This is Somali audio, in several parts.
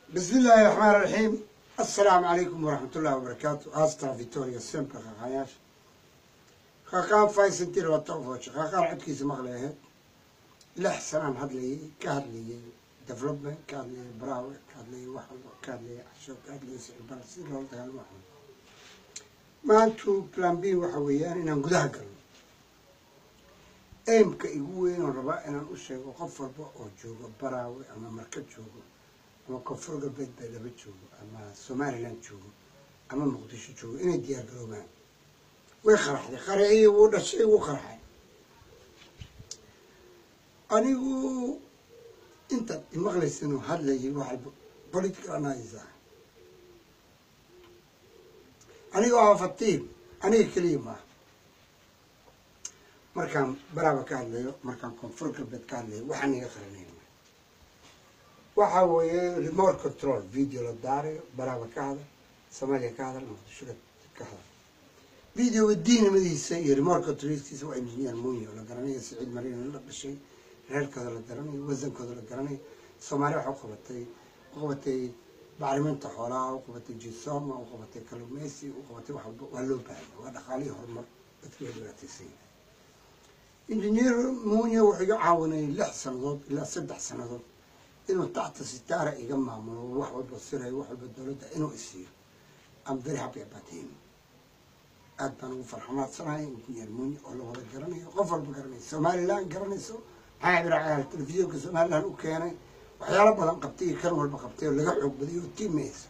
بسم الله الرحمن الرحيم السلام عليكم ورحمة الله وبركاته أسترا فيتوريا سيمبل خاقاياش خاقان فايسن تير وطوفوش خاقان عبكيس مغليه لح سنان هدلي كهدلي ديفلوبمنت كهدلي براوي كهدلي وحل كهدلي عشوك كهدلي سعر برسي لول دهال وحل ما انتو بلان بي وحويان إنان قدها قلن aimka igu weyn oo rabaa inaan u sheego qof walba oo joogo baraawe ama marka joogo ama koonfur galbeed baydhabo joogo ama somaliland joogo ama muqdisho joogo inay diyaar garoobaan way qaraxday qaraxii wuu dhashay wuu qarxay anigu intaad imaqlaysanoo hadlayay waxay political analysis ah aniga waa fatiim aniga keliya maaha markaan baraaba ka hadlayo markaan koonfur galbeed ka hadlayo waxaan iga qaranayna waxa weeye remote control video la daarayo baraaba ka hadal soomaaliya ka hadal muqdisho ka hadal videoga diinimadiisa iyo remote controlkiisa waa engineer munyo la garanayo siciid mariina la dhashay reerkooda la garanayo wasankooda la garanayo soomaaliya waxa u qabatay u qabatay bacriminta xoolaha u qabatay jisoma u qabatay kalumeysi u qabatay wax walba waa loo baahanya waa dhaqaalihii horumar dadka way dhibaataysan yahay injineer muunye wuxuu iga caawinayay lix sannadood ilaa saddex sannadood inuu tacta sitaara iga maamulo wax walba sirayo wax walba dowladda inuu isiiyo am very happy about him aad baan ugu farxamaadsanahay injineer muunye oo la wada garanayo qof walba garanayo somaliland garanayso maxaa ibiracagaal telefishinka somaliland u keenay waxyaalo badan qabtay iyo kan walba qabtay oo laga xoog badiyo oo tiimaysa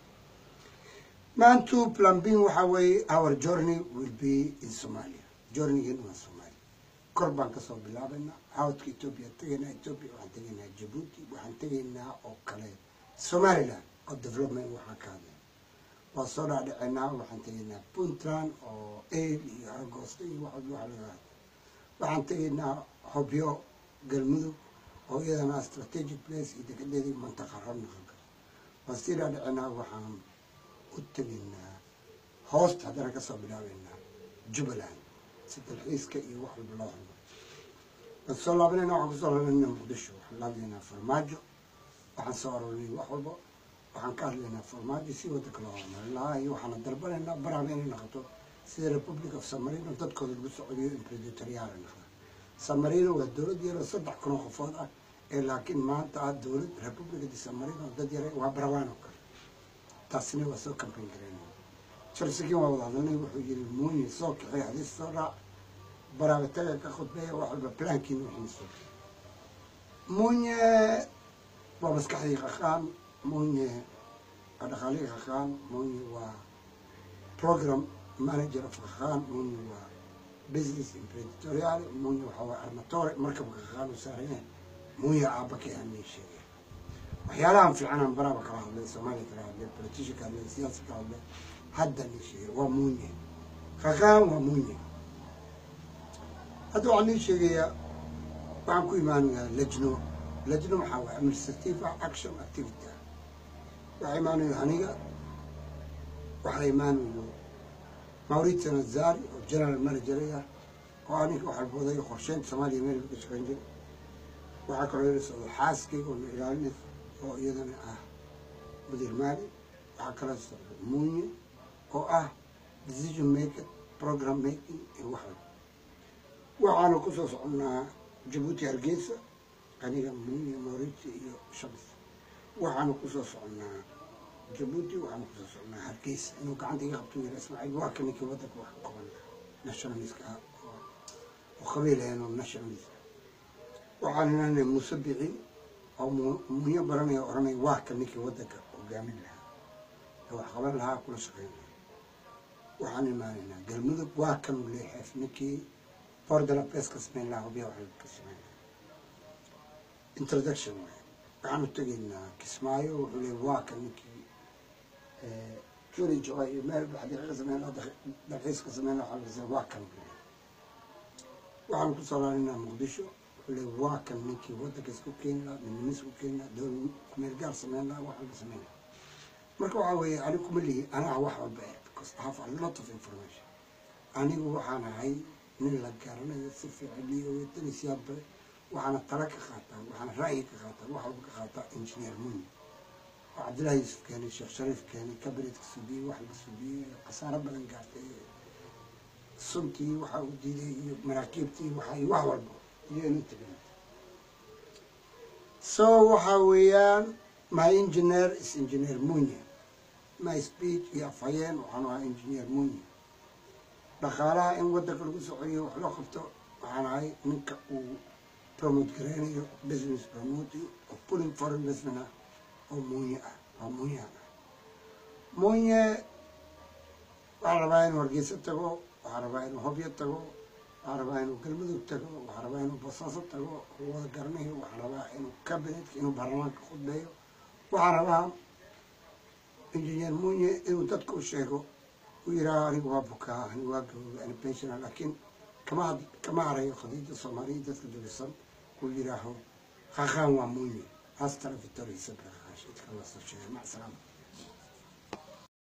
maantu plan b waxa weeye our journey will be in somalia journeygan waa somalia kor baan kasoo bilaabaynaa hawdka etoobiya tegaynaa etoobiya waxaan tegaynaa jabuuti waxaan tegaynaa oo kale somaliland oo development waxaan ka hadlay waa soo dhaadhicinaa waxaan tegaynaa puntland oo ail iyo aragoosta iyo wax walba waxa laga hadla waxaan tegaynaa hobyo galmudug oo iyadana strategic place iyo degadeedii mantaqa rabnaqanka waa sii dhaadhicinaa waxaan u tegaynaa hoosta haddana kasoo bilaabaynaa jubbaland si dalxiiska iyo wax walba loo hormaro waan soo laabanayna waxaan kusoo laabanayna muqdisho waxaan laablaynaa farmaajo waxaan soo arorinay wax walba waxaan ka hadlaynaa farmaajo si wadanka loo horumarin lahaa iyo waxaana dalbanaynaa baraaba inay noqoto sida republic of samarino dadkooda lagu socodiyo impredatoryal noqda samarino waa dowlad yaroo saddex kun oo qofood ah ee laakiin maanta ah dowlad republica de samarino dad yare waa barawaan oo kale taasina waa soo campaign garaynaya jalsikin waa wada hadalnay wuxuu yiri muunye soo kaxay hadiis soo raac baraabataga ka khudbeeya wax walba plankiin wixiisu muunye waa maskaxdii qaqaan muunye waa dhaqaalihii qaqaan muunye waa program manager of qaqaan muunye waa business impredatoryal muunye waxaa waa armatore markabka qaqaan u saarayeen muunye aaba ka aamiin sheegay waxyaalahan fiicanaan baraaba kala hadlay soomaaliya kala hadlay politician ka hadlay siyaasa ka hadlay hadda ni sheegay waa muunye qaqaan waa muunye hadda waxaan nii sheegayaa waxaan ku imaanayaa lajno lajno maxaa waay administrative action activity ah waxaa imaanayo aniga waxaa imaanayo maurita nazari oo general manager ah oo aniga waxaa boodayo qorsheynta soomaaliya meel ka shaqeyn jiray waxaa kaloo ila socdo xaaskayga oo na ilaalinaysa oo iyadana ah mudiir maali waxaa kaloo socdo muunye oo ah decision maker program making iyo wax walba waxaanu kusoo soconnaa jabuuti hargeysa aniga muunye mauriti iyo shams waxaanu kusoo soconnaa jabuuti waxaanu kusoo soconnaa hargeysa inuu gacanta iga qabto yara ismaaciil waa ka ninkii waddanka wax ka qaban nationalistka ah oo qabiil ahayn oo nationalist waxaan inaanay muuse bici oo muunyo baranaya oranaya waa ka ninkii waddanka hogaamin lahaa ee wax qaban lahaa kula shaqeyn lahaa waxaan imaanaynaa galmudug waa kanu leexeef ninkii bordala bes ka samayn lahaa hobya wax ka samayn lahaa introduction waay waxaanu tegaynaa kismaayo wuxuu leey waa ka ninkii juri joy iyo meel xadiiqa ka samayn lahaa dalxiis ka samayn lahaa waxaa waa kan waxaanu kusoo laalinaa muqdisho wuxuu leey waa kan ninkii waddanka isku keeni lahaa midnimo isku keeni lahaa dowlad kumeel gaar samayn lahaa wax walba samayn lahaa marka waxaa weeye anigu kuma lihi anaa wax walba eh because I have a lot of information anigu waxaan ahay nin la garanayo si fiican liigawetanisiyaad bare waxaana tala ka qaataa waxaana ra'yi ka qaataa wax walba ka qaataa engineer muni oo cabdillahi yuusuf keenay sheekh shariif keenay kabinetka subiyey wax la subiyey khasaaro badan gaartay suntii waxa uu diiday iyo maraakiibtii waxa iyo wax walba iyo inuu tegay so waxa weeyaan my engineer is engineer munye my speech iyo afhayeen waxaan ahaa engineer munye dhaqaalaha in waddanka lagu socodiyo wax loo qabto waxaan ahay ninka uu promote gareynayo business promote oo pulling for investment ah oo munye ah waa munyahan ah munye waxaan rabaa inuu hargeysa tago waxaan rabaa inuu hobyo tago waxaan rabaa inuu galmudug tago waxaan rabaa inuu basaaso tago wada garanayo waxaan rabaa inuu cabinetka inuu baarlamaanka khudbeeyo waxaan rabaa engineer munye inuu dadka u sheego uu yidhaaho aniga waa bukaa aniga waa gabooba ani pensiona laakiin kama kama harayo qadiida soomaaliya dadka dulisan uu yidhaaho qaqaan waa munye hasta la victoria sabra qaqaash idka la soo sheegay mac salaama